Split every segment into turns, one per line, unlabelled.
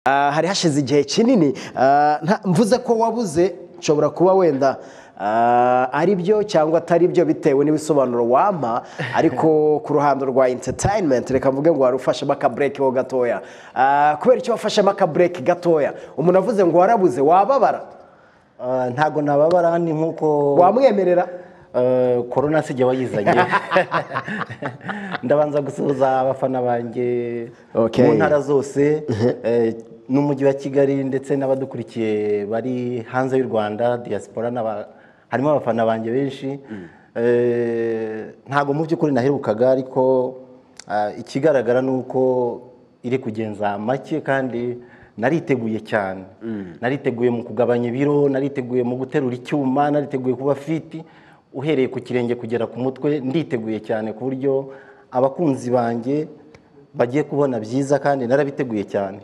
Ah, hari hashize igihe kinini ah, nta- mvuze ko wabuze nshobora kuba wenda ah, ari byo cyangwa atari byo bitewe n'ibisobanuro wampa ariko ku ruhando rwa entertainment reka mvuge ngo wari ufashemo akabureki ho gatoya Ah, kubera icyo wafashemo akabureki gatoya umuntu avuze ngo warabuze wababara
Ah, ntago nababara ni nk'uko
wamwemerera
eh, korona sijya wayizanye ndabanza gusuhuza abafana banjye
Okay.
mu ntara zose eh, n'umujyi wa kigali ndetse n'abadukurikiye bari hanze y'u rwanda diaspora n'aba- harimo abafana banjye benshi Eh, ntago mu by'ukuri naherukaga ariko ah, ikigaragara ni uko iri kugenza make kandi nariteguye cyane nariteguye mu kugabanya ibiro nariteguye mu guterura icyuma nariteguye kuba fiti uhereye ku kirenge kugera ku mutwe nditeguye cyane ku buryo abakunzi banjye bagiye kubona byiza kandi narabiteguye cyane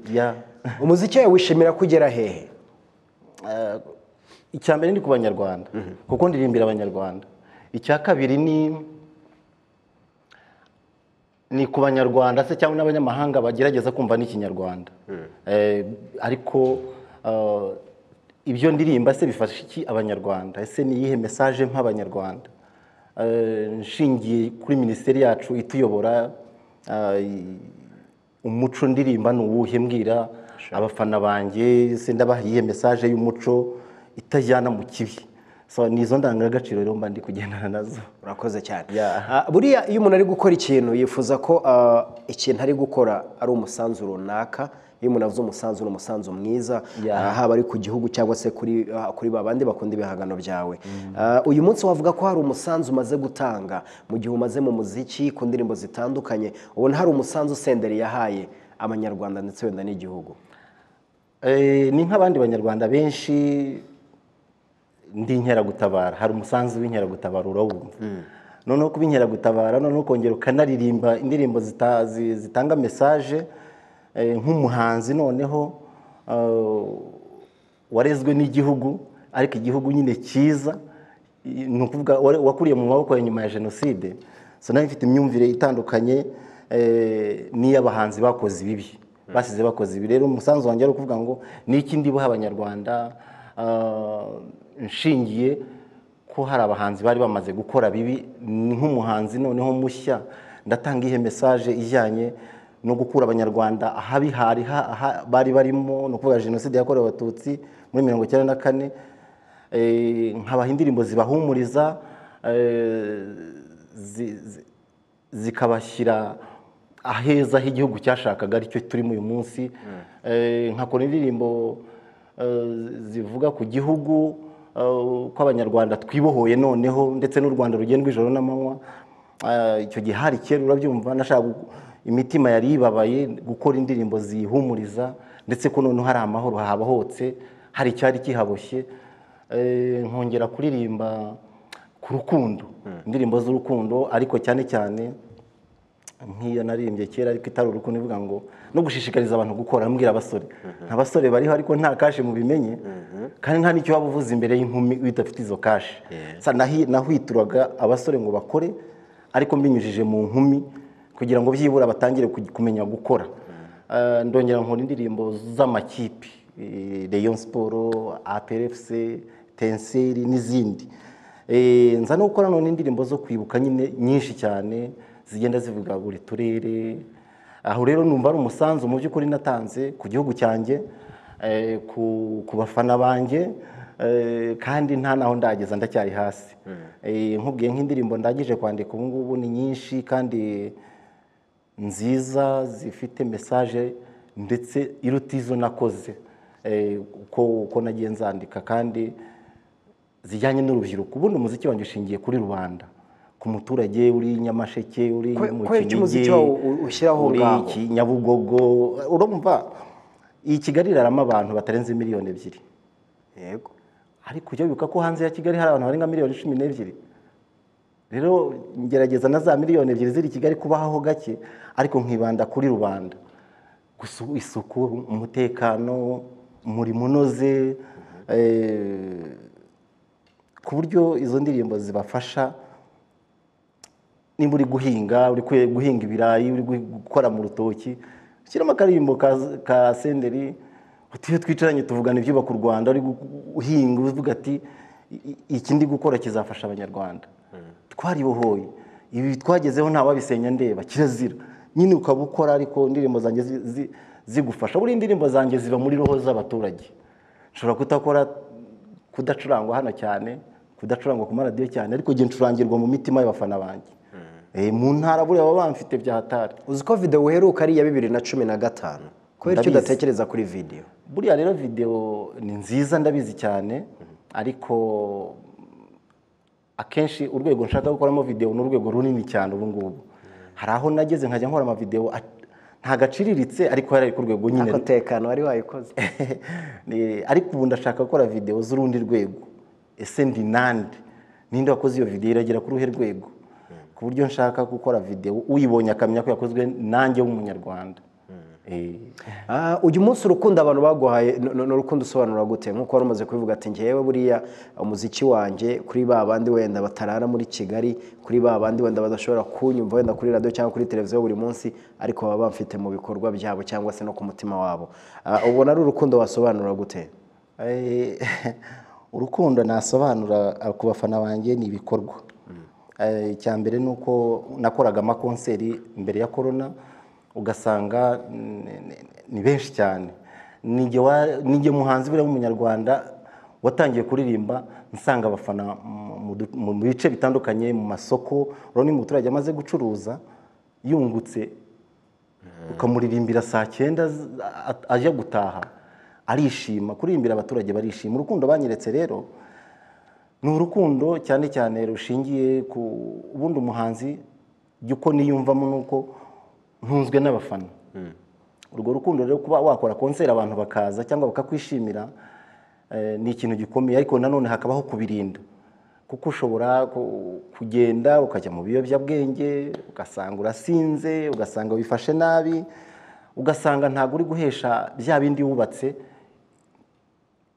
Ya.
umuziki wawe wishimira kugera hehe
Eh, icya mbere ni ku banyarwanda kuko ndirimbira abanyarwanda icya kabiri ni ni ku banyarwanda se cyangwa n'abanyamahanga bagerageza kumva n'ikinyarwanda Eh, ariko eh, ibyo ndirimba se bifasha iki abanyarwanda ese ni iyihe mesaje nk'abanyarwanda Eh, nshingiye kuri minisiteri yacu ituyobora eh, umuco ndirimba ni uwuhe mbwira abafana banjye se ndabaha iyihe mesaje y'umuco itajyana mu kibi So, ni izo ndangagaciro rero mba ndi kugendana nazo
urakoze cyane
Yeah.
Ah, buriya iyo umuntu ari gukora ikintu yifuza ko ah, ikintu ari gukora ari umusanzu runaka iyo umuntu avuze umusanzu ni umusanzu mwiza
Yeah.
ah, haba ari ku gihugu cyangwa se kuri ah, kuri ba bandi bakunda ibihangano byawe Ah, uyu munsi wavuga ko hari umusanzu umaze gutanga mu gihe umaze mu muziki ku ndirimbo zitandukanye ubona hari umusanzu senderi yahaye abanyarwanda ndetse wenda n'igihugu
Eh, ni nk'abandi banyarwanda benshi ndi inkeragutabara hari umusanzu w'inkeragutabara urawumva noneho kuba inkeragutabara noneho ukongera ukanaririmba indirimbo zita- zi- zitanga mesaje eh, nk'umuhanzi noneho eh, warezwe n'igihugu ariko igihugu nyine cyiza i- ni ukuvuga wari- wakuriye mu maboko ya nyuma ya jenoside so nawe mfite imyumvire itandukanye eh, n'iy'abahanzi bakoze ibibi basize bakoze ibi rero umusanzu wanjye ari ukuvuga ngo ni iki ndibuha abanyarwanda ah, nshingiye ko hari abahanzi bari bamaze gukora bibi ni nk'umuhanzi noneho mushya ndatanga ihe mesaje ijyanye no gukura abanyarwanda ahabi hari ha- aha bari barimo ni ukuvuga jenoside yakorewe abatutsi muri mirongo icyenda na kane eh, nkabaha indirimbo zibahumuriza eh, zi- zi- zikabashyira aheza h'igihugu cyashakaga aricyo turimo uyu munsi Eh, nkakora indirimbo eh, zivuga ku gihugu eh, ko abanyarwanda twibohoye noneho ndetse n'u rwanda rugendwa ijoro n'amanywa Eh, icyo gihe hari kera urabyumva nashaka gu- imitima yari ibabaye gukora indirimbo zihumuriza ndetse ko noneho hari amahoro habohotse hari icyari kihaboshye Eh, nkongera kuririmba ku rukundo indirimbo z'urukundo ariko cyane cyane nk'iyo naririmbye kera ariko itari urukundo ivuga ngo no gushishikariza abantu gukora mbwira abasore nta basore bariho ariko nta kashi mubimenye kandi nta n'icyo waba uvuze imbere y'inkumi udafite izo kashi Sa- nahi- nahwituraga abasore ngo bakore ariko mbinyujije mu nkumi kugira ngo byibura batangire kuj- kumenya gukora Eh, ndongera nkora indirimbo z'amakipe eh, Rayon Sport, APRFC, Tenseri n'izindi Eh, nza no gukora none indirimbo zo kwibuka nyine nyinshi cyane zigenda zivuga buri turere aho rero numva ari umusanzu mu by'ukuri natanze ku gihugu cyanjye eh, ku, ku bafana banjye eh, kandi nta naho ndageza ndacyari hasi Eh, nkubwiye nk'indirimbo ndangije kwandika ubu ngubu ni nyinshi kandi nziza zifite mesaje ndetse iruta izo nakoze eh, uko uko nagiye nzandika kandi zijyanye n'urubyiruko ubundi umuziki wanjye ushingiye kuri rubanda ku muturage uri nyamasheke uri
Kwe-
mu
kubera iki umuziki
Kinigi,
wawe u- ushyiraho
uri
ngaho?
Ki- nyabugogo urumva iyi kigali irarama abantu batarenze miliyoni ebyiri
yego
ariko ujya wibuka ko hanze ya kigali hari abantu barenga miliyoni cumi n'ebyiri rero ngerageza na za miliyoni ebyiri ziri i kigali kubaho gake ariko nkibanda kuri rubanda gusa isuku umutekano umurimo unoze eh, ku buryo izo ndirimbo zibafasha nimba uri guhinga uri kwe- guhinga ibirayi uri gu- gukora mu rutoki shyiramo akaririmbo ka- ka senderi uti iyo twicaranye tuvugana ibyubaka u rwanda uri gu- uhinga uvuga ati "I- i- iki ndi gukora kizafasha abanyarwanda twaribohoye ibi twagezeho ntawabisenya ndeba kirazira nyine ukaba ukora ariko indirimbo zanjye zi- zi- zigufasha buriya indirimbo zanjye ziba muri roho z'abaturage nshobora kutakora kudacurangwa hano cyane kudacurangwa ku maradiyo cyane ariko igihe ncurangirwa mu mitima y'abafana banjye Eh, mu ntara buriya baba bamfite byahatari
uzi ko video uheruka ari iya bibiri na cumi na gatanu kubera icyo
Ndabizi.
udatekereza kuri video
buriya rero videwo ni nziza ndabizi cyane ariko akenshi urwego nshaka gukoramo videwo ni urwego runini cyane ubu ngubu hari aho nageze nkajya nkora amavidewo at- ntagaciriritse ariko yari ari ku rwego nyine
ako tekano wari wayikoze
Ni- ariko ubu ndashaka gukora videwo z'urundi rwego ese ndi nande ninde wakoze iyo videwo iragera ku ruhe rwego ku buryo nshaka gukora videwo uyibonye akamenya ko yakozwe nanjye w'umunyarwanda Eh,
Ah, uyu munsi urukundo abantu baguhaye ni- ni ni urukundo usobanura gute nk'uko wari umaze kubivuga ati ngewe buriya umuziki wanjye kuri ba bandi wenda batarara muri kigali kuri ba bandi wenda badashobora kunyumva wenda kuri radiyo cyangwa kuri televiziyo buri munsi ariko baba bamfite mu bikorwa byabo cyangwa se no ku mutima wabo Ah, ubona ari urukundo wasobanura gute
Eh, urukundo nasobanura ah, ku bafana banjye ni ibikorwa Eh, icya mbere ni uko nakoraga amakonseri mbere ya korona ugasanga mm, ni- ni benshi cyane nijye wa- nijye muhanzi buriya w'umunyarwanda watangiye kuririmba nsanga abafana mu- mu du- mu mu bice bitandukanye mu masoko urabona iyo umuturage amaze gucuruza yungutse ukamuririmbira saa cyenda z- a- a- ajya gutaha arishima kuririmbira abaturage barishima urukundo banyeretse rero ni urukundo cyane cyane rushingiye ku ubundi umuhanzi jya uko niyumvamo ni uko ntunzwe n'abafana urwo rukundo rero kuba wakora konseri abantu bakaza cyangwa bakakwishimira eh, ni ikintu gikomeye ariko nanone hakabaho kubirinda kuko ushobora ku- kugenda ukajya mu biyobyabwenge ugasanga urasinze ugasanga wifashe nabi ugasanga ntabwo uri guhesha bya bindi wubatse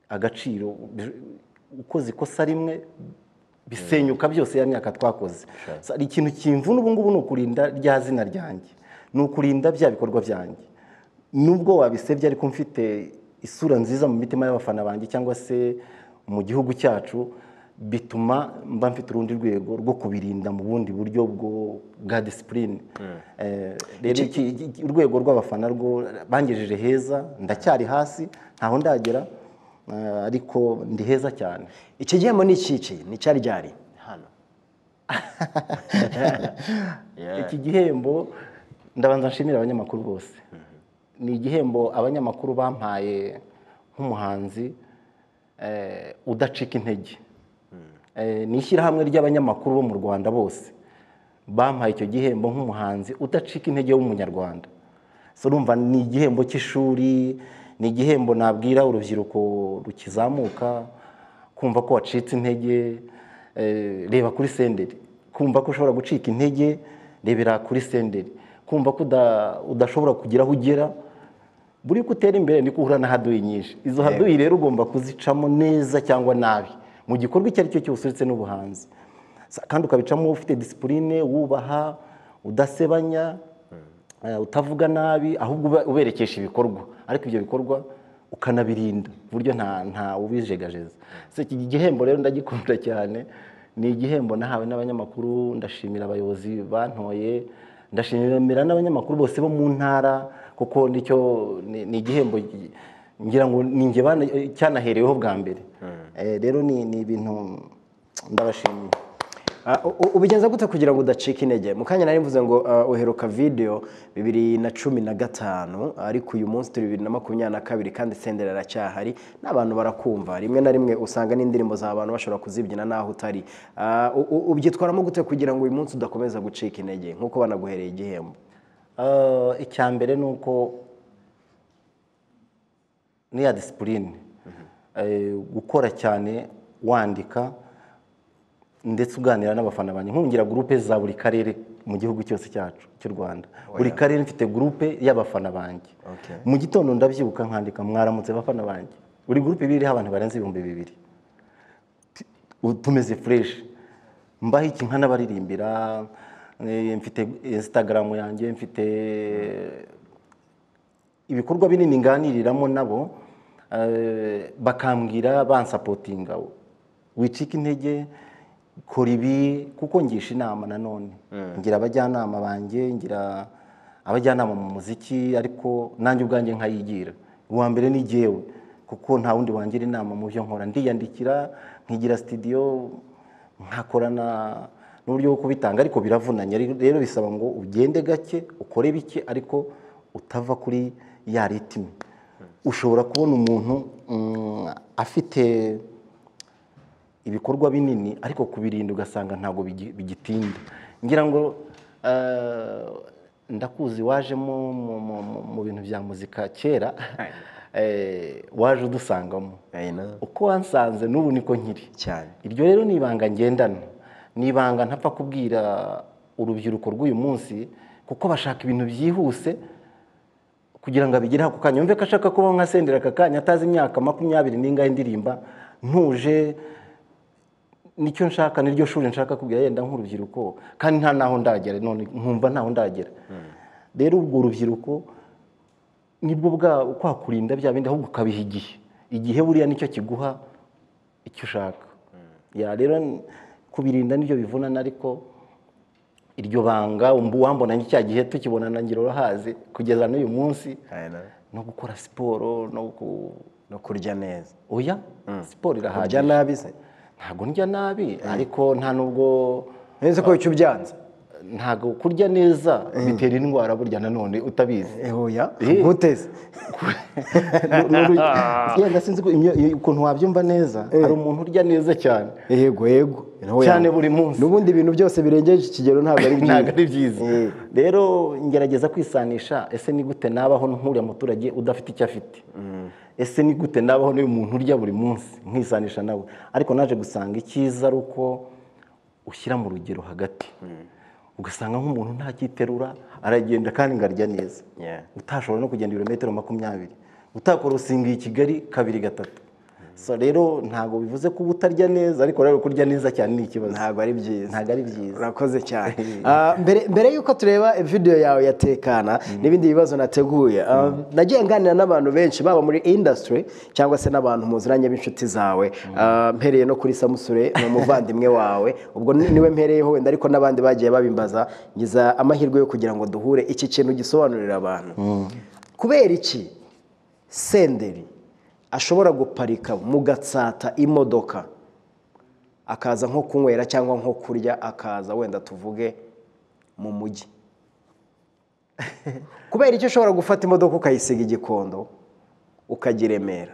agaciro bi- ukoze ikosa rimwe bisenyuka byose ya myaka twakoze So, hari ikintu kimvuna ubu ngubu ni ukurinda rya zina ryanjye ni ukurinda bya bikorwa byanjye nubwo wabisebye ariko mfite isura nziza mu mitima y'abafana banjye cyangwa se mu gihugu cyacu bituma mba mfite urundi rwego rwo kubirinda mu bundi buryo bwo bwa disipurine Eh, rero iki- iki- iki- urwego rw'abafana rwo bangejeje heza ndacyari hasi ntaho ndagera eh, ariko ndi heza cyane
iki gihembo ni ikici ni cyari ryari hano
iki gihembo ndabanza nshimira abanyamakuru bose ni igihembo abanyamakuru bampaye nk'umuhanzi eh, udacika intege Eh, ni ishyirahamwe ry'abanyamakuru bo mu rwanda bose bampaye icyo gihembo nk'umuhanzi udacika intege w'umunyarwanda so urumva ni igihembo cy'ishuri ni igihembo nabwira urubyiruko rukizamuka kumva ko wacitse intege eh, reba kuri senderi kumva ko ushobora gucika intege rebera kuri senderi kumva ko uda- udashobora kugira aho ugera buri uko utera imbere niko uhura na haduyi nyinshi izo haduyi rero ugomba kuzicamo neza cyangwa nabi mu gikorwa icyo ari cyo cyose uretse n'ubuhanzi Sa- kandi ukabicamo ufite disipurine wubaha udasebanya eh, utavuga nabi ahubwo uba- uberekesha ibikorwa ariko ibyo bikorwa ukanabirinda ku buryo nta nta ubijegajeza So, iki gihembo rero ndagikunda cyane ni igihembo nahawe n'abanyamakuru ndashimira abayobozi bantoye ndashimira n'abanyamakuru bose bo mu ntara kuko nicyo ni ni igihembo gi- ngira ngo ni njye bana- cyanahereweho bwa mbere Eh, rero ni ni ibintu ndabashimiye
Ah, u- u- ubigenza gute kugira ngo udacika intege mu kanya nari mvuze ngo ah, uheruka video bibiri na cumi na gatanu ariko uyu munsi turi bibiri na makumyabiri na kabiri kandi sendera aracyahari n'abantu barakumva rimwe na rimwe usanga n'indirimbo za abantu bashobora kuzibyina n'aho utari Ah, u- u- ubyitwaramo gute kugira ngo uyu munsi udakomeza gucika intege nk'uko banaguhereye igihembo
Eh, icya mbere ni uko niya disipurine Eh, gukora cyane wandika ndetse uganira n'abafana banjye nkungira gurupe za buri karere mu gihugu cyose cyacu cy'u rwanda buri karere mfite gurupe y'abafana banjye
Okay.
mu gitondo ndabyibuka nkandika mwaramutse bafana banjye buri gurupe iba iriho abantu barenze ibihumbi bibiri Ubu tumeze fureshi mbaho iki nkanabaririmbira eh, mfite instagram yanjye mfite ibikorwa binini nganiriramo nabo eh, bakambwira bansapotinga wicika intege kora ibi kuko ngisha inama nanone ngira abajyanama banjye ngira abajyanama mu muziki ariko nanjye ubwanjye nkayigira uwa mbere ni jyewe kuko nta wundi wangira inama mu byo nkora ndiyandikira nkigira sitidiyo nkakorana n'uburyo bwo kubitanga ariko biravunanye rero bisaba ngo ugende gake ukore bike ariko utava kuri ya ritime ushobora kubona umuntu mm, afite ibikorwa binini ariko kubirinda ugasanga ntabwo bigi- bigitinda ngira ngo eh, ndakuzi wajemo mu- mu- mu- mu bintu bya muzika kera eh, waje udusangamo uko wansanze n'ubu niko nkiri
cyane
iryo rero ni ibanga ngendana ni ibanga ntapfa kubwira urubyiruko rw'uyu munsi kuko bashaka ibintu byihuse kugira ngo abigereho ako kanya yumve ko ashaka kubaho nka sendera aka kanya atazi imyaka makumyabiri n'ingahe indirimba ntuje nicyo nshaka niryo shuri nshaka kubwira yenda nk'urubyiruko kandi nta naho ndagera none nkumva ntaho ndagera rero ubwo urubyiruko nibwo bwa kwa kurinda bya bindi ahubwo ukabiha igihe igihe buriya nicyo kiguha icyo ushaka ya rero n- kubirinda nibyo bivunana ariko iryo banga mbu wambona cya gihe tukibonana ngira urahazi kugeza n'uyu munsi no gukora siporo no ku
no kurya neza
oya siporo irahagije
kurya nabi se
ntabwo ndya nabi ariko nta nubwo
neza ko icyo ubyanze
ntabwo kurya neza bitera indwara burya nanone utabizi
ehoya
Eh.
guteze
yenda sinzi ko imyo- iyo- ukuntu wabyumva neza hari umuntu urya neza cyane
yego yego Naho
cyane
yanga.
buri munsi
n'ubundi ibintu byose birengeje ikigero ntabwo ari
ntabwo ari
byiza
byiza rero ngerageza kwisanisha ese ni gute nabaho nkuriya muturage udafite icyo afite ese ni gute nabaho n'uyu muntu urya buri munsi nkisanisha nawe ariko naje gusanga icyiza ari uko ushyira mu rugero hagati ugasanga nk'umuntu ntakiterura aragenda kandi ngarya neza
Yeah.
utashobora no kugenda ibirometero makumyabiri utakora usingiye i kigali kabiri gatatu so rero ntabwo bivuze ko uba utarya neza ariko rero kurya neza cyane ni ikibazo
ntabwo ari byiza
ntabwo ari byiza
urakoze cyane Ah, mbere- mbere y'uko tureba video yawe ya tekana n'ibindi bibazo nateguye ah, nagiye nganira n'abantu benshi baba muri industry cyangwa se n'abantu muziranye b'inshuti zawe Ah, mpereye no kuri samusure ni umuvandimwe wawe ubwo ni- niwe mpereyeho wenda ariko n'abandi bagiye babimbaza ngiza amahirwe yo kugira ngo duhure iki kintu gisobanurira abantu kubera iki senderi ashobora guparika mugatsata imodoka akaza nko kunywera cyangwa nko kurya akaza wenda tuvuge mu mujyi kubera icyo ushobora gufata imodoka ukayisiga i gikondo ukajya i remera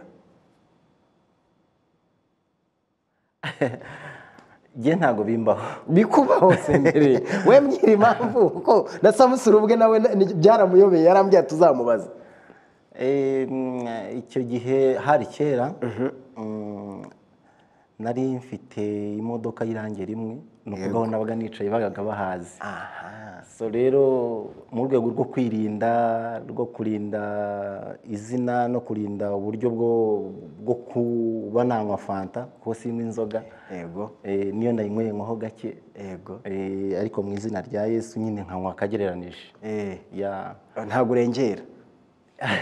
njye ntabwo bimbaho
bikubaho senderi we mbwira impamvu kuko na samusure ubwe nawe na- ni- byaramuyobeye yarambwira tuzamubaza
Eh, mm, icyo gihe hari kera mm, nari mfite imodoka y'irange rimwe ni ukuvuga aho nabaga nicaye babaga bahazi so rero mu rwego rwo kwirinda rwo kurinda izina no kurinda uburyo bwo bwo kuba nanywa fanta kuko sinywa inzoga
yego
eh, niyo nayinyweye nkoho gake
yego
Eh, ariko mu izina rya yesu nyine nkanywa akagereranije
Eh,
ya
ntabwo urengera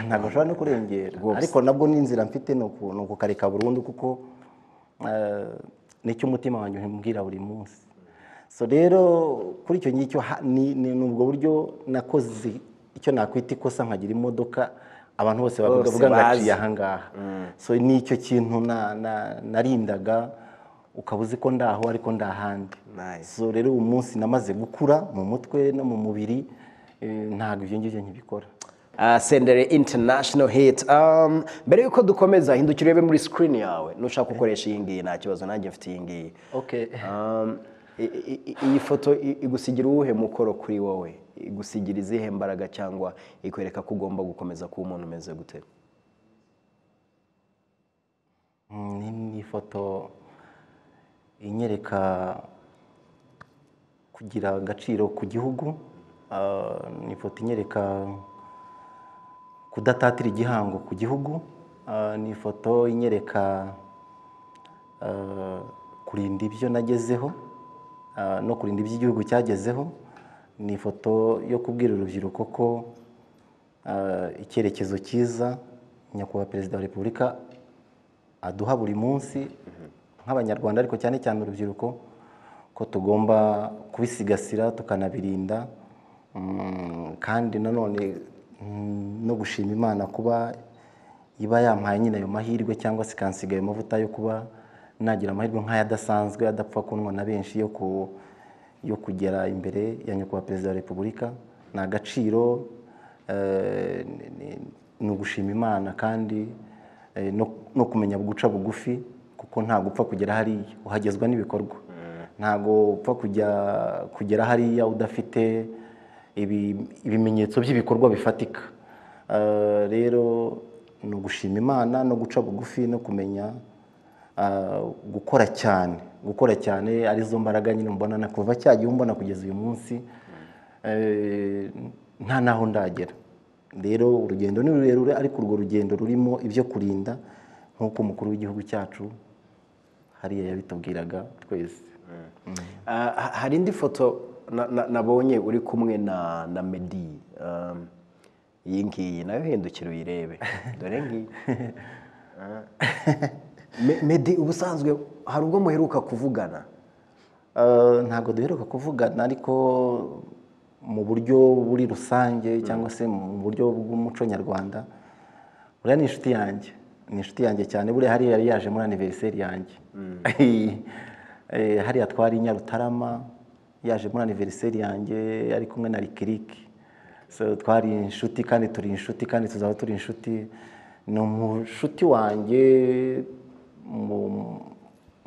ntabwo nshobora no kurengera ariko nabwo ni inzira mfite ni uku- ni ukukareka burundu kuko eh, nicyo umutima wanjye umbwira buri munsi so rero kuri icyo ngicyo ha- ni ni- ni ubwo buryo nakoze icyo nakwita ikosa nkagira imodoka abantu bose bavuga
Bose
vuga ngo
bazi.
aciye ahangaha so ni icyo kintu na- na- narindaga ukaba uzi ko ndaho ariko ndahandi
Nice.
so rero uyu munsi namaze gukura mu mutwe no mu mubiri eh, ntabwo ibyo ngibyo nkibikora
Ah, sendere international hit Um, mbere y'uko dukomeza hindukira urebe muri screen yawe nushaka gukoresha iyi ngiyi nta kibazo nanjye mfite iyi ngiyi
okay.
Um, i- i- i- iyi foto i- igusigira uwuhe mukoro kuri wowe igusigira izihe mbaraga cyangwa ikwereka ko ugomba gukomeza kuba umuntu umeze gute
Mm, ni- ni ifoto inyereka kugira agaciro ku gihugu Ah, ni ifoto inyereka kudatatira igihango ku gihugu Ah, ni ifoto inyereka ah, kurinda ibyo nagezeho ah, no kurinda ibyo igihugu cyagezeho ni ifoto yo kubwira urubyiruko ko ah, icyerekezo cyiza nyakubahwa perezida wa repubulika aduha buri munsi nk'abanyarwanda ariko cyane cyane urubyiruko ko tugomba kubisigasira tukanabirinda Mm, kandi nanone mm, no gushima imana kuba iba yampaye nyine ayo mahirwe cyangwa se ikansiga ayo mavuta yo kuba nagira amahirwe nk'aya adasanzwe adapfa kunywa na benshi yo ku yo kugera imbere ya nyakubahwa perezida wa repubulika ni agaciro eh, ni- ni- ni ugushima imana kandi eh, no- no kumenya guca bugufi kuko nta gupfa kugera hariya uhagezwa n'ibikorwa ntabwo upfa kujya kugera hariya udafite ibi- ibimenyetso by'ibikorwa bifatika Eh, rero ni ugushima imana no guca bugufi no kumenya ah, gukora cyane gukora cyane arizo mbaraga nyine mbona na kuva cya gihe mbona kugeza uyu munsi eh, nta n'aho ndagera rero urugendo ni rurerure ariko urwo rugendo rurimo ibyo kurinda nk'uko umukuru w'igihugu cyacu hariya yabitubwiraga twese
Ah, ha- hari indi foto na- na- nabonye uri kumwe na na medi um, iyi ngiyi nayo hindukira uyirebe dore ngiyi Ah. Me- medi ubusanzwe hari ubwo muheruka kuvugana
Eh, ntabwo duheruka kuvugana ariko mu buryo buri rusange cyangwa se mu buryo bw'umuco nyarwanda buriya ni inshuti yanjye ni inshuti yanjye cyane buriya hariya yari yaje muri aniveriseri yanjye Eh, hariya twari i nyarutarama yaje muri aniveriseri yanjye ari kumwe na rikiriki so twari inshuti kandi turi inshuti kandi tuzaba turi inshuti ni umushuti wanjye mu-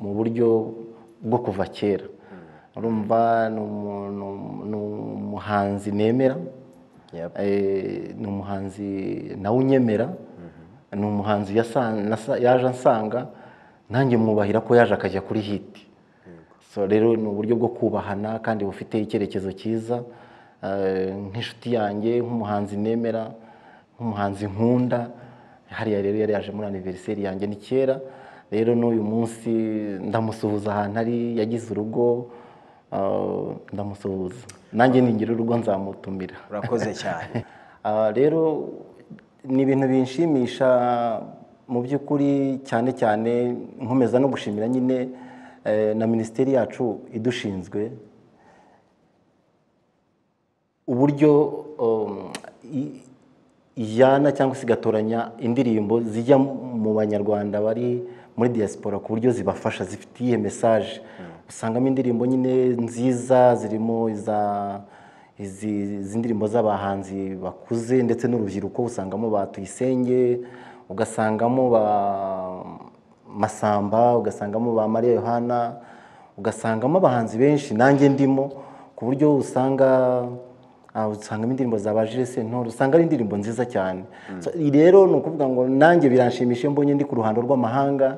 mu buryo bwo kuva kera urumva ni umuntu- ni umuhanzi nemera
Yep.
Eh, ni umuhanzi nawe unyemera ni umuhanzi yasa- nasa- yaje ansanga nanjye mwubahira ko yaje akajya kuri hiti so rero ni uburyo bwo kubahana kandi bufite icyerekezo cyiza Eh, nk'inshuti yanjye nk'umuhanzi nemera nk'umuhanzi nkunda hariya rero yari yaje muri aniveriseri yanjye ni kera rero n'uyu munsi ndamusuhuza ahantu ari yagize urugo eh, ndamusuhuza nanjye ningira urugo nzamutumira
urakoze cyane
Ah, rero ni ibintu binshimisha mu by'ukuri cyane cyane nkomeza no gushimira nyine eh, na minisiteri yacu idushinzwe uburyo um, i- ijyana cyangwa se igatoranya indirimbo zijya mu banyarwanda bari muri diaspora ku buryo zibafasha zifitiye mesaje usangamo indirimbo nyine nziza zirimo iza izi izi ndirimbo z'abahanzi bakuze ndetse n'urubyiruko usangamo ba tuyisenge ugasangamo ba masamba ugasangamo ba mariya yohana ugasangamo abahanzi benshi nanjye ndimo ku buryo usanga ah, usangamo indirimbo za bajire sentore usanga ari indirimbo nziza cyane So, iyi rero ni ukuvuga ngo nanjye biranshimisha iyo mbonye ndi ku ruhando rw'amahanga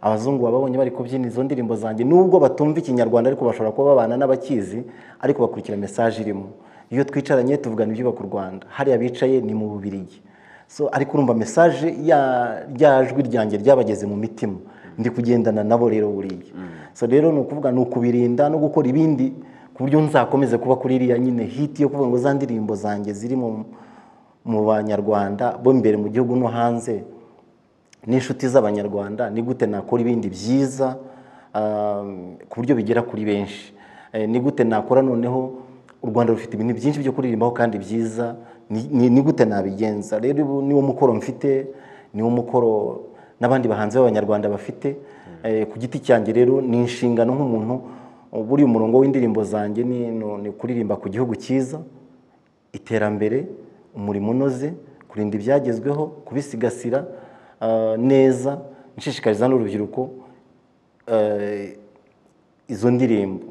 abazungu babonye bari kubyina izo ndirimbo zanjye nubwo batumva ikinyarwanda ariko bashobora kuba babana n'abakizi ariko bakurikira mesaje irimo iyo twicaranye tuvugana ibyubaka u rwanda hariya bicaye ni mu bubirigi so ariko urumva mesaje ya- rya jwi ryanjye ryabageze mu mitima ndi kugendana nabo rero buriya so rero ni ukuvuga ni ukubirinda no gukora ibindi ku buryo nzakomeze kuba kuri iriya nyine hiti yo kuvuga ngo za ndirimbo zanjye ziri mu mu banyarwanda bo imbere mu gihugu no hanze n'inshuti z'abanyarwanda ni gute nakora ibindi byiza um, ku buryo bigera kuri benshi Eh, ni gute nakora noneho u rwanda rufite ibintu byinshi byo kuririmbaho kandi byiza ni- ni ni gute nabigenza rero ubu niwo mukoro mfite niwo mukoro n'abandi bahanzi b'abanyarwanda bafite Eh, ku giti cyanjye rero ni inshingano nk'umuntu buriya umurongo w'indirimbo zanjye ni ni- ni kuririmba ku gihugu cyiza iterambere umurimo unoze kurinda ibyagezweho kubisigasira ah, neza nshishikariza n'urubyiruko eh, izo ndirimbo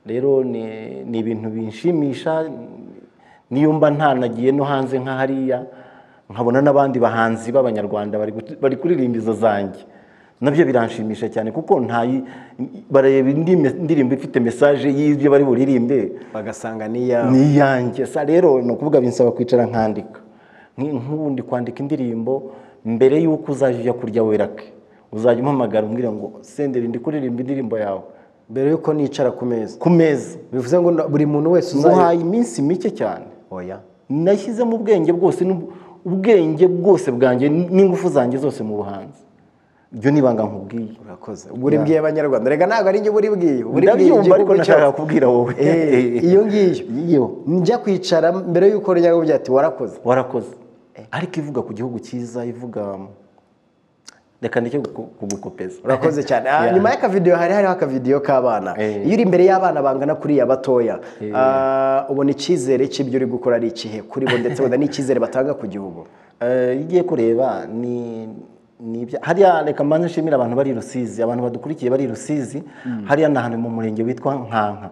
rero ni- ni ibintu binshimisha niyo mba ntanagiye no hanze nka hariya nkabona n'abandi bahanzi b'abanyarwanda bari gut- bari kuririmba izo zanjye nabyo biranshimisha cyane kuko ntayi bareba indi me- indirimbo ifite mesaje y'ibyo bari buririmbe
bagasanga niya
ni iyanjye sa rero ni ukuvuga binsaba kwicara nkandika Nki- nk'ubundi kwandika indirimbo mbere y'uko uzajya ujya kurya werake uzajya umpamagara umbwira ngo senderi ndi kuririmba indirimbo yawe
mbere yuko nicara ku meza
ku meza
bivuze ngo na- buri muntu wese uzayi
nguhaye iminsi mike cyane
oya
nashyizemo ubwenge bwose n'ub- ubwenge bwose bwanjye n'ingufu zanjye zose mu buhanzi ibyo ni ibanga nkubwiye
urakoze uba uri bwiye abanyarwanda reka ntabwo ari njye uba uri bwiye uba uri bwiye
ndabyumva ariko
igihugu
nashakaga
cyose
kubwira wowe
Eh, iyo ngiyo
iyo
njya kwicara mbere y'uko nyirabubyeyi ati warakoze
warakoze ariko ivuga ku gihugu cyiza ivuga reka ndeke kuku- kugukopeza
urakoze cyane Ah,
Yeah.
nyuma y'akavidewo hari hariho akavidewo k'abana
Eh.
iyo uri imbere y'abana bangana kuriya batoya ah, ubona icyizere cy'ibyo uri gukora ari ikihe kuri bo ndetse ubona n'icyizere batanga ku gihugu
Eh, iyo ugiye kureba ni ni ibya- hariya reka mbanze nshimire abantu bari i rusizi abantu badukurikiye bari i rusizi hariya ni ahantu mu murenge witwa nkanka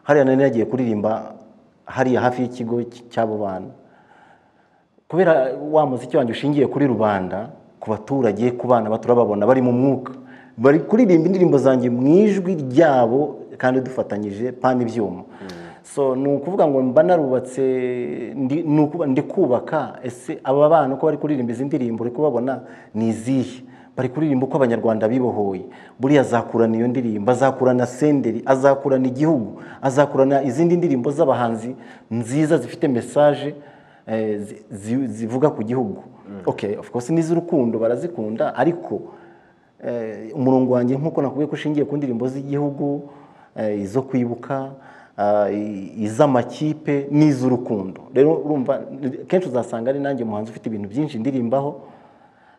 hariya nari nagiye kuririmba hariya hafi y'ikigo cy- cy'abo bana kubera wa muziki wanjye ushingiye kuri rubanda ku baturage ku bana baturababona bari mu mwuka bari kuririmba indirimbo zanjye mu ijwi ryabo kandi dufatanyije pana ibyuma so ni ukuvuga ngo mba narubatse ndi ni ukuba- ndi kubaka ese aba bana uko bari kuririmba izi ndirimbo uri kubabona ni izihe bari kuririmba uko abanyarwanda bibohoye buriya azakurana iyo ndirimbo azakurana senderi azakurana igihugu azakurana izindi ndirimbo z'abahanzi nziza zifite mesaje eh, zi- zi- zivuga ku gihugu okay of course n'iz'urukundo barazikunda ariko eh, umurongo wanjye nk'uko nakubwiye ko ushingiye ku ndirimbo z'igihugu eh, izo kwibuka ah, i- iz'amakipe n'iz'urukundo rero urumva kenshi uzasanga ari nanjye umuhanzi ufite ibintu byinshi ndirimbaho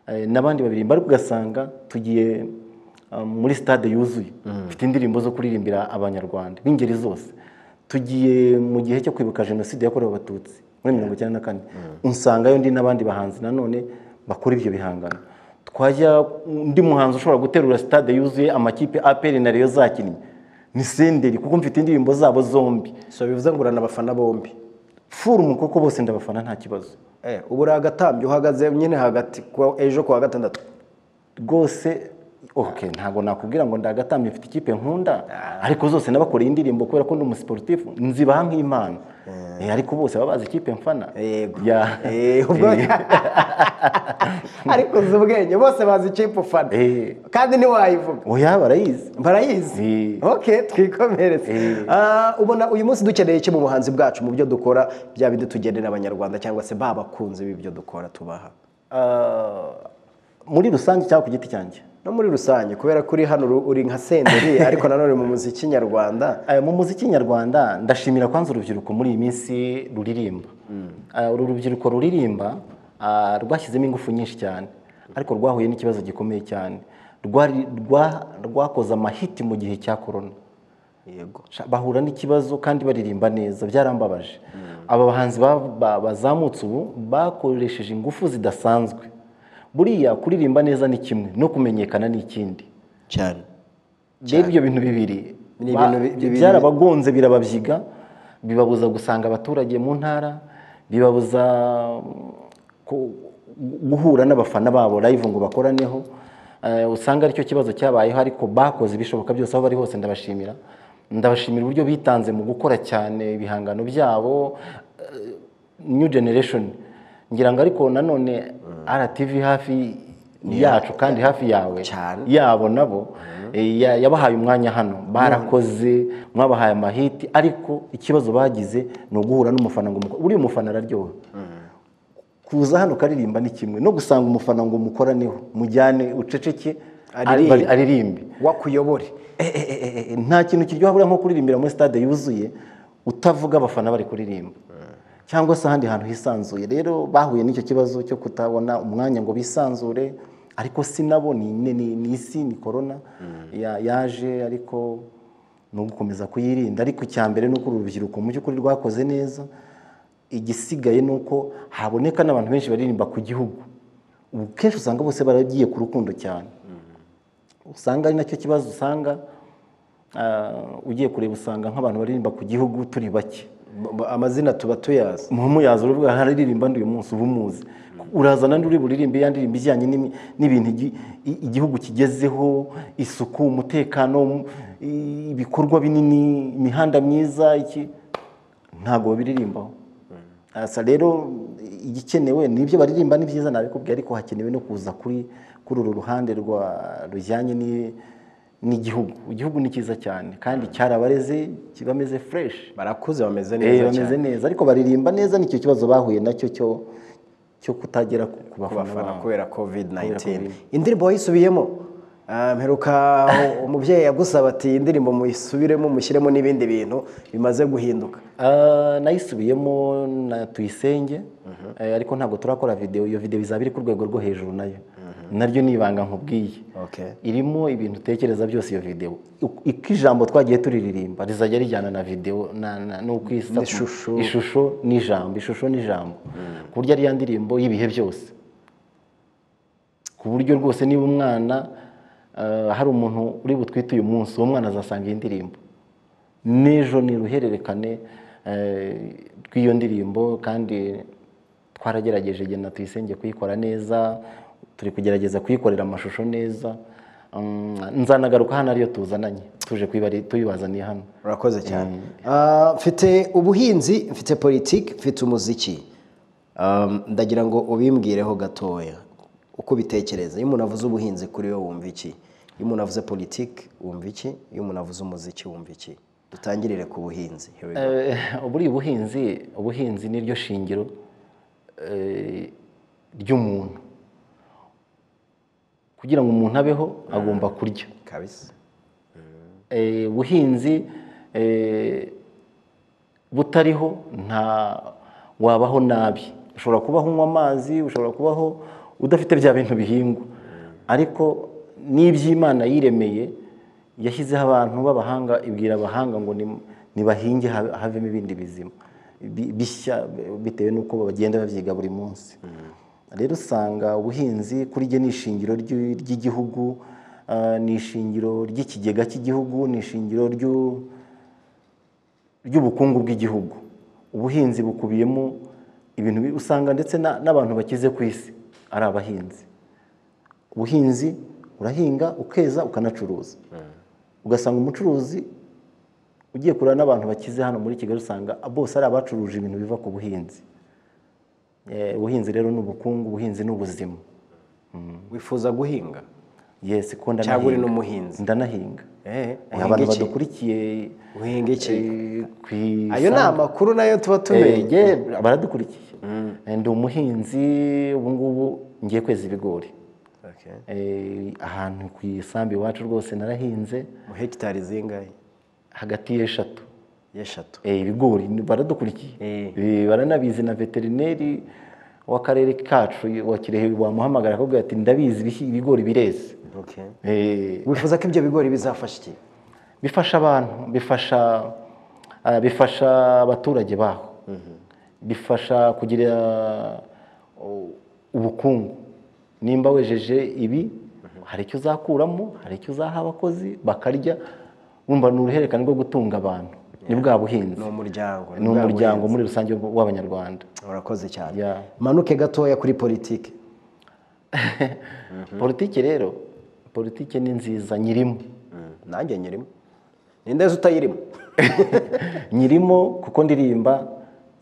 eh, n'abandi baririmba ariko ugasanga tugiye ah, muri stade yuzuye mfite indirimbo zo kuririmbira abanyarwanda b'ingeri zose tugiye mu gihe cyo kwibuka jenoside yakorewe abatutsi muri mirongo icyenda na kane unsangayo ndi n'abandi bahanzi nanone bakora ibyo bihangano twajya undi muhanzi ushobora guterura stade yuzuye amakipe aperi na reyo zakinnye ni senderi kuko mfite indirimbo zabo zombi
so bivuze ngo urana abafana bombi
furumu kuko bose ndabafana nta kibazo
Eh, ubu uri agatambyi uhagaze nyine hagati ku- ejo ku wa gatandatu
rwose ok ntabwo nakubwira ngo ndagatambye mfite ikipe nkunda ariko zose nabakoreye indirimbo kubera ko ndi umusiporutifu nzibaha nk'imana Eh, ariko bose baba bazi ikipe mfana
Yego.
Ya.
Eh, ubwo- ariko uzi ubwenge bose bazi ikipe ufana
Eh.
kandi ntiwayivuga
oya barayizi
barayizi
Eh.
ok twikomereze Ah, ubona uyu munsi dukeneye iki mu buhanzi bwacu mu byo dukora byaba bidutugenera abanyarwanda cyangwa se ba bakunzi b'ibyo dukora tubaha
Ah, muri rusange cyangwa ku giti cyanjye
no muri rusange kubera ko uri hano uru- uri nka senderi ariko nanone mu muziki nyarwanda
Eh, mu muziki nyarwanda ndashimira kwanza urubyiruko muri iyi minsi ruririmba Eh, uru rubyiruko ruririmba ah, rwashyizemo ingufu nyinshi cyane ariko rwahuye n'ikibazo gikomeye cyane Rwari- rwa- rwakoze amahiti mu gihe cya korona
yego
Sha- bahura n'ikibazo kandi baririmba neza byarambabaje aba bahanzi ba- ba- bazamutse ubu bakoresheje ingufu zidasanzwe buriya kuririmba neza ni kimwe no kumenyekana ni ikindi
cyane
rero ibyo bintu bibiri
Ni
ba-
ibintu bi- bibiri.
byarabagonze birababyiga bibabuza gusanga abaturage mu ntara bibabuza mm, ku- guhura n'abafana babo live ngo bakoraneho Eh, usanga aricyo kibazo cyabayeho ariko bakoze ibishoboka byose aho bari hose ndabashimira ndabashimira uburyo bitanze mu gukora cyane ibihangano byabo eh, new generation ngira ngo ariko nanone RTV hafi yacu kandi hafi yawe
Cyane.
yabo nabo eh, ya- yabahaye umwanya hano barakoze mwabahaye amahiti ariko ikibazo bagize ni uguhura n'umufana ngo umuko- buriya umufana araryoha kuza hano ukaririmba ni kimwe no gusanga umufana ngo umukoraneho mujyane uceceke
Aririmbe.
ari- aririmbe
wakuyobore
Eh, eh, eh, eh, eh, nta kintu kiryoha buriya nko kuririmbira muri stade yuzuye utavuga abafana bari kuririmba cyangwa se ahandi hantu hisanzuye rero bahuye n'icyo kibazo cyo kutabona umwanya ngo bisanzure ariko si nabo ni ni- ni- ni isi ni korona ya- yaje ariko ni ugukomeza kuyirinda ariko icya mbere ni uko uru rubyiruko mu by'ukuri rwakoze neza igisigaye ni uko haboneka n'abantu benshi baririmba ku gihugu ubu kenshi usanga bose baragiye ku rukundo cyane usanga ari nacyo kibazo usanga ah, ugiye kureba usanga nk'abantu baririmba ku gihugu turi bake
B- b- amazina tuba tuyazi
muyaza uravuga hararirimba uyu munsi uba umuzi urazana uri buririmbe ya ndirimbo ijyanye n'imi- n'ibintu igi- i- igihugu kigezeho isuku umutekano mu- i- ibikorwa binini imihanda myiza iki ntabwo babiririmbaho asa rero igikenewe ni ibyo baririmba ni byiza nabikubwiye ariko hakenewe no kuza kuri kuri uru ruhande rwa rujyanye ni- n'igihugu igihugu ni cyiza cyane kandi cyarabareze kibameze fureshi
barakuze bameze
Eh,
neza cyane
bameze neza ariko baririmba neza nicyo kibazo bahuye nacyo cyo cyo kutagera ku ku bafana
kubafana
bawe
kubera covid 19
Covid.
indirimbo wayisubiyemo Ah, mperuka umubyeyi yagusaba ati indirimbo muyisubiremo mushyiremo n'ibindi bintu bimaze guhinduka
Ah, nayisubiyemo na tuyisenge eh, ariko ntabwo turakora video iyo video izaba iri ku rwego rwo hejuru nayo naryo ni ibanga nkubwiye
Okay.
irimo ibintu utekereza byose iyo video Uko- uko ijambo twagiye turiririmba rizajya rijyana na video na- na- n'uko isa
N'ishusho.
ishusho n'ijambo ishusho n'ijambo ku buryo ari ya ndirimbo y'ibihe byose ku buryo rwose niba umwana eh, hari umuntu uri butwite uyu munsi uwo mwana azasanga iyi ndirimbo n'ejo ni uruhererekane eh, rw'iyo ndirimbo kandi twaragerageje igihe na tuyisenge kuyikora neza turi kugerageza kuyikorera amashusho neza Mm, nzanagaruka hano ariyo tuzananye tuje kuyibari- tuyibazaniye hano
urakoze cyane Ah, mfite ubuhinzi mfite politiki mfite umuziki Ah, ndagira ngo ubimbwireho gatoya uko ubitekereza iyo umuntu avuze ubuhinzi kuri we wumva iki iyo umuntu avuze politiki wumva iki iyo umuntu avuze umuziki wumva iki dutangirire ku buhinzi Here we go.
Eh, ubu ni ubuhinzi ubuhinzi ni ryo shingiro eh, ry'umuntu kugira ngo umuntu abeho agomba kurya
kabisa
Eh, ubuhinzi eh, butariho nta wabaho nabi ushobora kubaho unywa amazi ushobora kubaho udafite bya bintu bihingwa ariko n'iby'imana yiremeye yashyizeho abantu b'abahanga ibwira abahanga ngo ni- nibahinge habe- havemo ibindi bizima bi- bishya bitewe n'uko bagenda babyiga buri munsi rero usanga ubuhinzi kuri jye ni ishingiro ry'i- ry'igihugu ah, ni ishingiro ry'ikigega cy'igihugu ni ishingiro ry'u- ry'ubukungu bw'igihugu ubuhinzi bukubiyemo ibintu bi- usanga ndetse na- n'abantu bakize ku isi ari abahinzi ubuhinzi urahinga ukeza ukanacuruza ugasanga umucuruzi ugiye kureba n'abantu bakize hano muri kigali usanga bose ari abacuruje ibintu biva ku buhinzi Eh, ubuhinzi rero ni ubukungu ubuhinzi ni ubuzima
wifuza guhinga
yesi ko
cyangwa uri
ndanahinga
n'umuhinzi
ndanahinga
Eh,
Eh,
uhinga
abantu
iki?
badukurikiye
uhinga iki
eh, ku
ayo ni amakuru nayo tuba tumenye
Ege baradukurikiye Eh, ndi umuhinzi ubu ngubu ngiye kweza ibigori
Okay.
Eh, ahantu ku isambu iwacu rwose narahinze
mu hegitari zingahe
hagati y'eshatu
y'eshatu
Eh, ibigori ni- baradukurikiye
Eh.
Eh, baranabizi na veterineri w'akarere kacu wa kirehe wamuhamagara akabwira ati ndabizi ibihi- ibigori bireze
Okay.
Eh,
wifuza ko ibyo bigori bizafasha iki
bifasha abantu bifasha ah, bifasha abaturage baho bifasha kugira u- ubukungu nimba wejeje ibi hari icyo uzakuramo hari icyo uzaha abakozi bakarya wumva ni uruhererekane rwo gutunga abantu ni bwa buhinzi
ni umuryango
ni
bwa
umuryango muri rusange w'abanyarwanda
buhinzi. urakoze cyane
Yeah.
manuke gatoya kuri politiki
politiki rero politiki ni nziza nyirimo
nanjye nyirimo ninde nzi utayirimo
nyirimo kuko ndirimba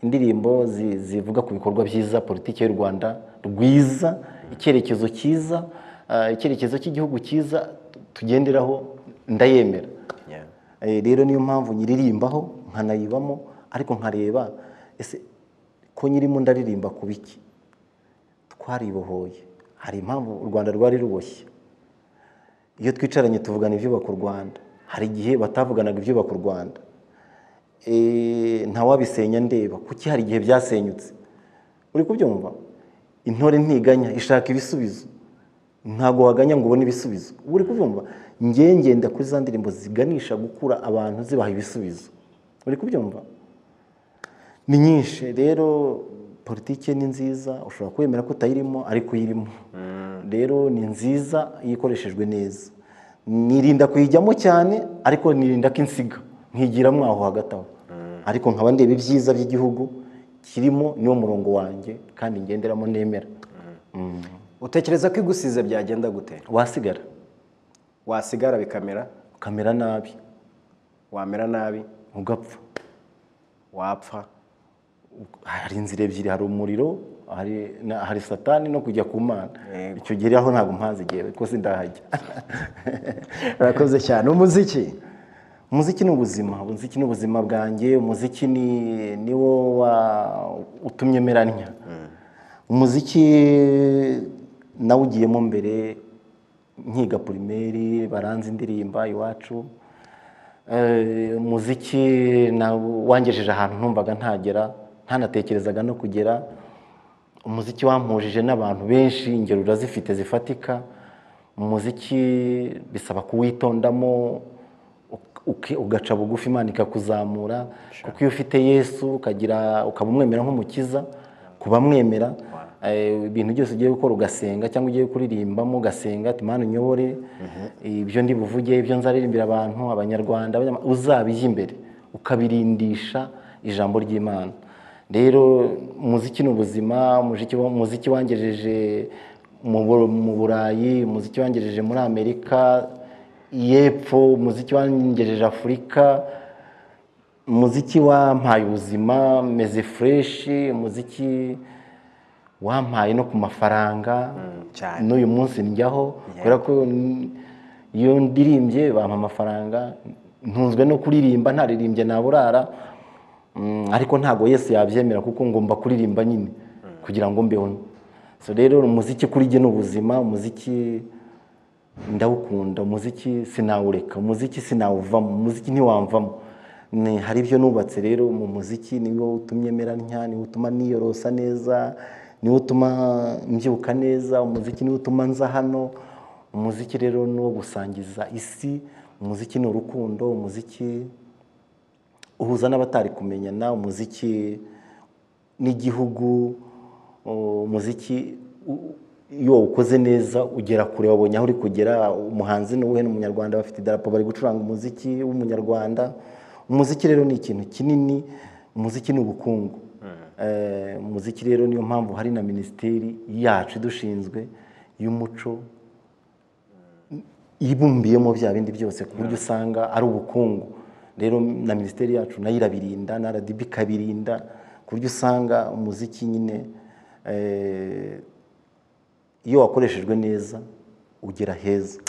indirimbo zi- zivuga ku bikorwa byiza politiki y'u rwanda rwiza icyerekezo cyiza ah, icyerekezo cy'igihugu cyiza tu- tugenderaho ndayemera
Yeah.
Eh, rero niyo mpamvu nyiririmbaho nkanayibamo ariko nkareba ese ko nyirimo ndaririmba ku biki twaribohoye hari impamvu u rwanda rwari ruboshye iyo twicaranye tuvugana ibyubaka u rwanda hari igihe batavuganaga ibyubaka u rwanda Eh, ntawabisenya ndeba kuki hari igihe byasenyutse uri kubyumva intore ntiganya ishaka ibisubizo ntabwo waganya ngo ubone ibisubizo uba uri kubyumva ngewe ngenda kuri za ndirimbo ziganisha gukura abantu zibaha ibisubizo uri kubyumva ni nyinshi rero politiki ni nziza ushobora kwemera ko utayirimo ariko uyirimo rero ni nziza iyo ikoreshejwe neza nirinda kuyijyamo cyane ariko nirinda ko insiga nkigiramo aho hagati aho ariko nkaba ndeba ibyiza by'igihugu kirimo niwo murongo wanjye kandi ngenderamo nemera Mm.
utekereza ko igusize byagenda gute
wasigara
wasigara bikamera
ukamera nabi
wamera nabi
ugapfa
wapfa
hari inzira ebyiri hari umuriro hari na- hari satani no kujya ku mana
Yego.
icyo gihe aho ntabwo mpazi igihe rwose ndahajya
urakoze cyane umuziki
umuziki ni ubuzima umuziki ni ubuzima bwanjye umuziki ni niwo wa utumye meranya umuziki nawugiyemo mbere nkiga primeri baranze indirimba iwacu Eh, umuziki na- wangejeje ahantu numvaga ntagera ntanatekerezaga no kugera umuziki wampujije n'abantu benshi ingero urazifite zifatika umuziki bisaba kuwitondamo uk- uki- ugaca bugufi imana ikakuzamura kuko iyo ufite yesu ukagira ukaba umwemera nk'umukiza ku bamwemera eh, ibintu byose ugiye gukora ugasenga cyangwa ugiye kuririmbamo ugasenga ati mana unyobore ibyo ndi buvuge ibyo nzaririmbira abantu abanyarwanda abanyama- uzabijya imbere ukabirindisha ijambo ry'imana rero umuziki ni ubuzima umuziki wa- umuziki wangejeje mu Bu- mu burayi umuziki wangejeje muri amerika y'epfo umuziki wangejeje afurika umuziki wampaye ubuzima meze fureshi umuziki wampaye no ku mafaranga
cyane.
n'uyu munsi njyaho kubera ko n- iyo ndirimbye bampa amafaranga ntunzwe no kuririmba ntaririmbye naburara Mm, ariko ntabwo yesu yabyemera kuko ngomba kuririmba nyine kugira ngo mbeho so rero umuziki kuri jye ni ubuzima umuziki ndawukunda umuziki sinawureka umuziki sinawuvamo umuziki ntiwamvamo Ni- hari ibyo nubatse rero mu muziki niwo utumye mera ntya niwo utuma niyorosa neza niwo utuma mbyuka neza umuziki niwo utuma nza hano umuziki rero ni uwo gusangiza isi umuziki ni urukundo umuziki uhuza n'abatari kumenyana umuziki n'igihugu uh, umuziki u- iyo wawukoze neza ugera kure wabonye aho uri kugera umuhanzi n'uwuhe ni umunyarwanda bafite idarapo bari gucuranga umuziki w'umunyarwanda umuziki rero ni ikintu kinini umuziki ni ubukungu Eh, umuziki rero niyo mpamvu hari na minisiteri yacu idushinzwe y'umuco ibumbiyemo bya bindi byose ku buryo usanga ari ubukungu rero na minisiteri yacu nayo irabirinda na RDB ikabirinda ku buryo usanga umuziki nyine eh, iyo wakoreshejwe neza ugera heza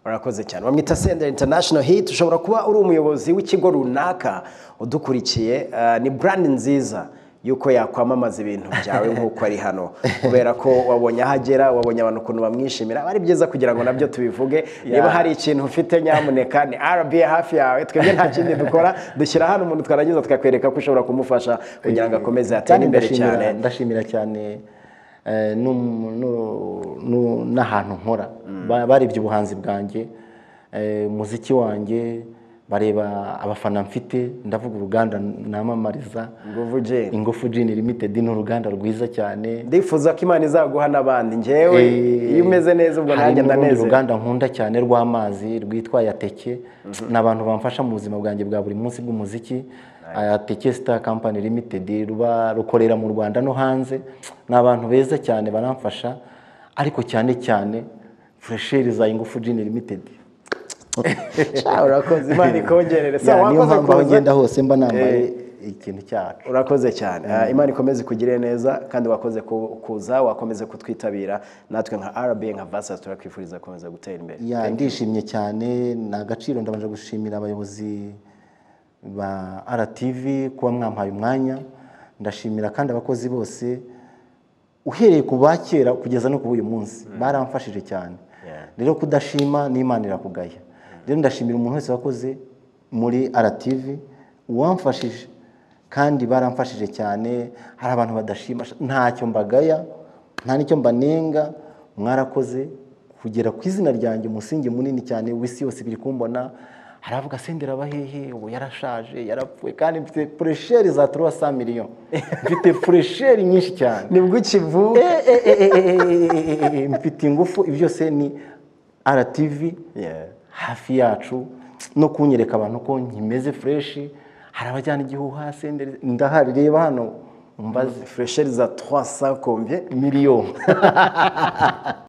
urakoze cyane bamwita senderi international hit ushobora kuba uri umuyobozi w'ikigo runaka udukurikiye eh, ni brand nziza yuko yakwamamaza ibintu byawe nk'uko ari hano kubera ko wabonye aho agera wabonye abantu ukuntu bamwishimira aba ari byiza kugira ngo nabyo tubivuge niba hari ikintu ufite nyamuneka ni rba hafi yawe twebwe nta kindi dukora dushyira hano umuntu twarangiza tukakwereka ko ushobora kumufasha kugira ngo akomeze atere
kandi
imbere
ndashimira-
cyane
ndashimira cyane eh, n'um- n'u- n'u- n'ahantu nkora Ba- barebye ubuhanzi bwanjye eh, umuziki wanjye bareba abafana mfite ndavuga uruganda namamariza
nguvu jeni
ingufu jini limited ni uruganda rwiza cyane
ndifuza ko imana izaguha n'abandi njyewe
Eh,
iyo umeze neza ubwo
hari
nanjye
n'urundi
ndanezerwa
ruganda nkunda cyane rw'amazi rwitwa yateke ni abantu bamfasha mu buzima bwanjye bwa buri munsi bw'umuziki yateke star company limited ruba rukorera mu rwanda no hanze ni abantu beza cyane baramfasha ariko cyane cyane furesheri za ingufu jini limited
Sha, urakoze imana ikongerere
Ya,
sa
niyo
wakoze
mpamvu aho
kuza
ngenda hose mba nambaye ikintu cyacu
urakoze cyane Ah, imana ikomeze ikugirire neza kandi wakoze ku- kuza wakomeze kutwitabira natwe nka rba nka vasa turakwifuriza gukomeza gutera imbere
Ya, ndishimye cyane ni agaciro ndabanje gushimira abayobozi ba RTV kuba mwampaye umwanya ndashimira kandi abakozi bose uhereye ku ba kera kugeza no kuba uyu munsi baramfashije cyane
Yeah.
rero kudashima n'imana irakugaya rero ndashimira umuntu wese wakoze muri RTV uwamfashije kandi baramfashije cyane hari abantu badashima ntacyo mbagaya nta n'icyo mbanenga mwarakoze kugera ku izina ryanjye umusingi munini cyane w'isi yose biri kumbona haravuga sendera abahehe ubu yarashaje yarapfuye kandi mfite furesheri za turuwa sa miliyoni mfite furesheri nyinshi cyane
nibwo ukivuka
Eh, eh, eh, eh, eh, eh, eh, eh, eh, mfite ingufu ibyo byose ni RTV
Yeah.
hafi yacu no kunyereka abantu ko nkimeze fureshi hari abajyana igihuha senderi ndahari reba hano umbaze
fresheri za 300 combien
miliyoni